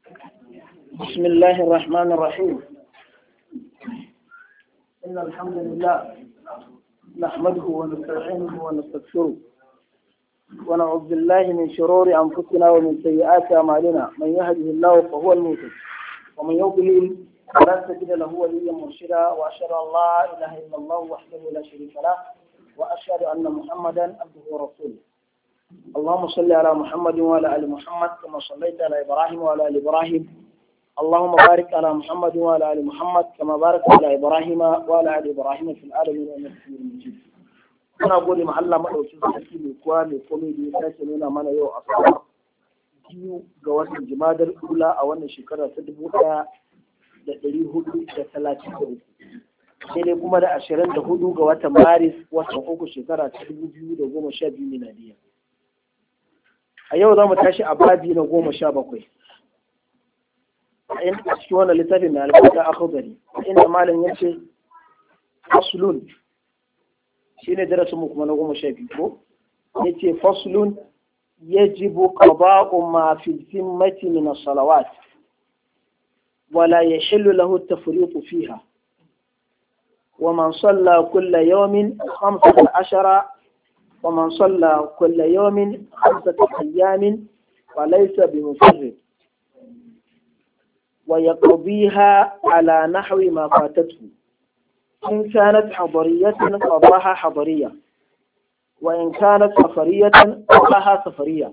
بسم الله الرحمن الرحيم إن الحمد لله نحمده ونستعينه ونستغفره ونعوذ بالله من شرور أنفسنا ومن سيئات أعمالنا من يهده الله فهو المهتد ومن يضلل فلا تجد له وليا مرشدا وأشهد أن لا إله إلا الله وحده لا شريك له وأشهد أن محمدا عبده ورسوله اللهم صل على محمد وعلى ال محمد كما صليت على ابراهيم وعلى ال ابراهيم اللهم بارك على محمد وعلى ال محمد كما باركت على ابراهيم وعلى ال ابراهيم في العالمين انك حميد مجيد muna gode ma Allah madaukin sarki mai kowa mai komai da ya sake nuna mana yau a sama biyu ga watan jimadar ula a wannan shekara ta dubu ɗaya da ɗari hudu da talatin da uku sai dai kuma da ashirin da hudu ga watan maris watan uku shekara ta dubu biyu da goma sha biyu miladiya a yau za mu tashi a babi na goma sha bakwai a cikin wannan littafin mai albarka a khudari inda malam ya ce faslun shi ne darasin mu kuma na goma sha biyu ko ya ce faslun yajibu qada'u ma fi zimmati min as-salawat ولا يحل له التفريط فيها ومن صلى كل يوم خمسة عشر ومن صلى كل يوم خمسة أيام وليس بمفرد ويقضيها على نحو ما فاتته إن كانت حضرية قضاها حضرية وإن كانت سفرية قضاها سفرية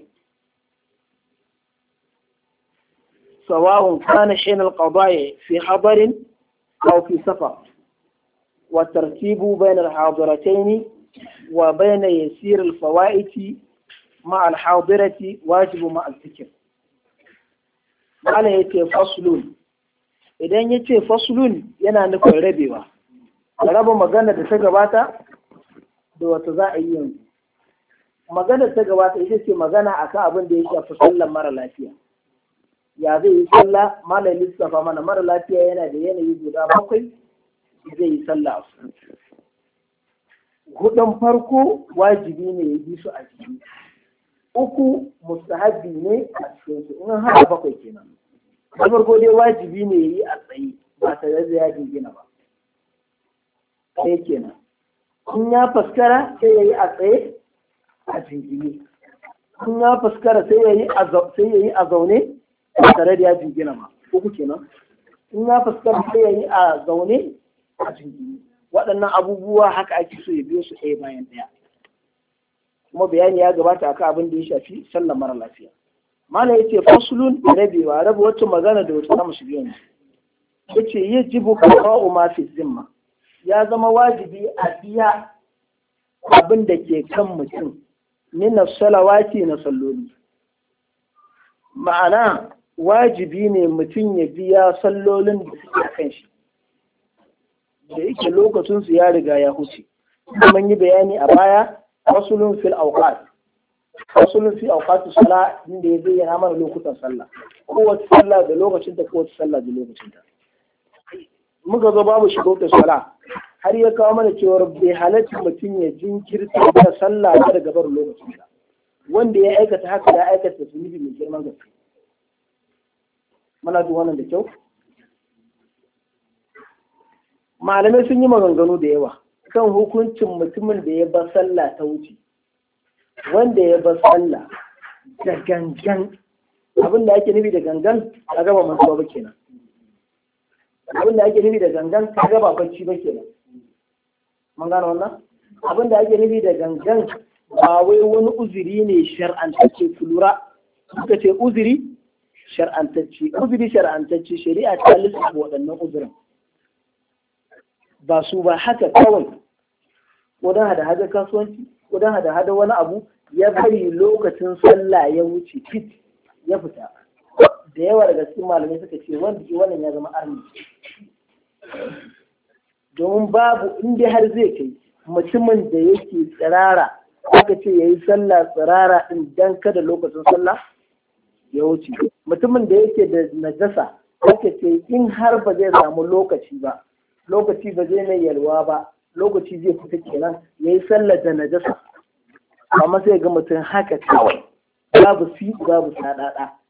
سواء كان حين القضاء في حضر أو في سفر والترتيب بين الحاضرتين وبين يسير الفوائد مع الحاضرة واجب مع الذكر معنى يتي فصل idan ya ce fasulun yana nufin rabewa raba magana da ta gabata da wata za a yi yanzu magana ta gabata ita ce magana akan abin da ya shafi sallan mara lafiya ya zai yi sallah malam lissafa mana mara lafiya yana da yanayi guda bakwai zai yi sallah hudun farko wajibi ne ya bi su a ciki uku mustahabi ne a cikin su in har bakwai kenan na farko dai wajibi ne ya yi a tsaye ba tare da ya jingina ba sai kenan in ya faskara sai ya yi a tsaye a jingine in ya faskara sai ya yi a zaune ba tare da ya jingina ba uku kenan in ya fuskanta sai ya yi a zaune a jingini waɗannan abubuwa haka ake so ya biyo su ɗaya bayan ɗaya kuma bayani ya gabata akan abin da ya shafi sallar mara lafiya malam yace fasulun rabewa rabe wacce magana da wata zamu shiga yanzu yace yajibu qada'u ma fi zimma ya zama wajibi a biya abin da ke kan mutum min salawati na salloli ma'ana wajibi ne mutum ya biya sallolin da suke kan shi da yake lokacinsu ya riga ya huce mun yi bayani a baya fasulun fil awqat fasulun fi awqat sala inda ya bayyana mana lokutan sallah kowace sallah da lokacin ta kowace sallah da lokacin ta muka zo babu shigo sala har ya kawo mana cewa bai halatta mutum ya jinkirta da sallah ba daga bar lokacin ta wanda ya aikata haka ya aikata zunubi mai girman gaske muna duk wannan da kyau malamai sun yi maganganu da yawa kan hukuncin mutumin da ya bar sallah ta wuce wanda ya bar sallah da gangan abin da ake nufi da gangan a gaba mantuwa ba kenan abin da ake nufi da gangan ka gaba bacci ba kenan mun gano wannan abin da ake nufi da gangan ba wai wani uzuri ne shar'antacce ku lura suka ce uzuri shar'antacce uzuri shar'antacce shari'a ta lissafa waɗannan uzurin ba su ba haka kawai ko don hada hada kasuwanci ko don hada hada wani abu ya bari lokacin sallah ya wuce fit ya fita da yawa daga cikin malamai suka ce wanda ke wannan ya zama arni domin babu inda har zai kai mutumin da yake tsirara aka ce ya yi sallah tsirara din dan kada lokacin sallah ya wuce mutumin da yake da najasa aka ce in har ba zai samu lokaci ba lokaci ba zai mai yalwa ba lokaci zai fita kenan ya yi sallar da najasa amma sai ga mutum haka kawai babu fi babu sadada